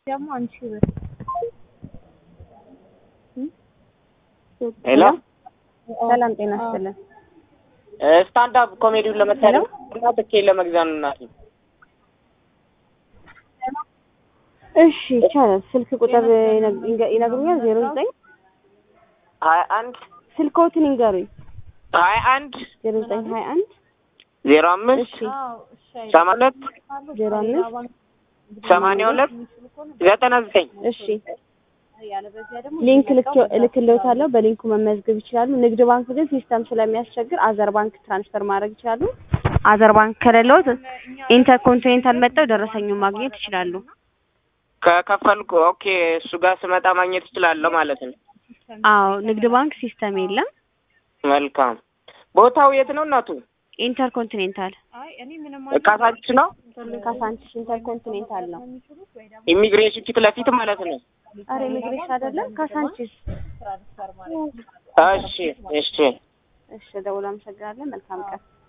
ደግሞ አንቺ ብር ሄሎ ሰላም ጤና ይስጥልን። ስታንድ አፕ ኮሜዲውን ለመታደም እና ትኬት ለመግዛት ነው እናቴ። እሺ ይቻላል። ስልክ ቁጥር ይነግ- ይነግሩኛል? ዜሮ ዘጠኝ ሀያ አንድ ስልክዎትን ይንገሩኝ። ሀያ አንድ ዜሮ ዘጠኝ ሀያ አንድ ዜሮ አምስት እሺ ሰማንያ ሁለት ዜሮ አምስት ሰማንያ ሁለት ዘጠና ዘጠኝ እሺ ሊንክ ልክ- እልክልዎታለሁ። በሊንኩ መመዝገብ ይችላሉ። ንግድ ባንክ ግን ሲስተም ስለሚያስቸግር አዘር ባንክ ትራንስፈር ማድረግ ይችላሉ። አዘር ባንክ ከሌለዎት ኢንተርኮንቲኔንታል መጥተው ደረሰኙን ማግኘት ይችላሉ። ከከፈልኩ ኦኬ፣ እሱ ጋር ስመጣ ማግኘት እችላለሁ ማለት ነው። አዎ ንግድ ባንክ ሲስተም የለም። መልካም። ቦታው የት ነው እናቱ? ኢንተርኮንቲኔንታል ካሳንቺስ ነው? ካሳንቺስ ኢንተርኮንቲኔንታል ነው። ኢሚግሬሽን ፊት ለፊት ማለት ነው። አረ ኢሚግሬሽን አይደለም ካሳንቺስ። እሺ፣ እሺ። እሺ ደውል። አመሰግናለን። መልካም ቀን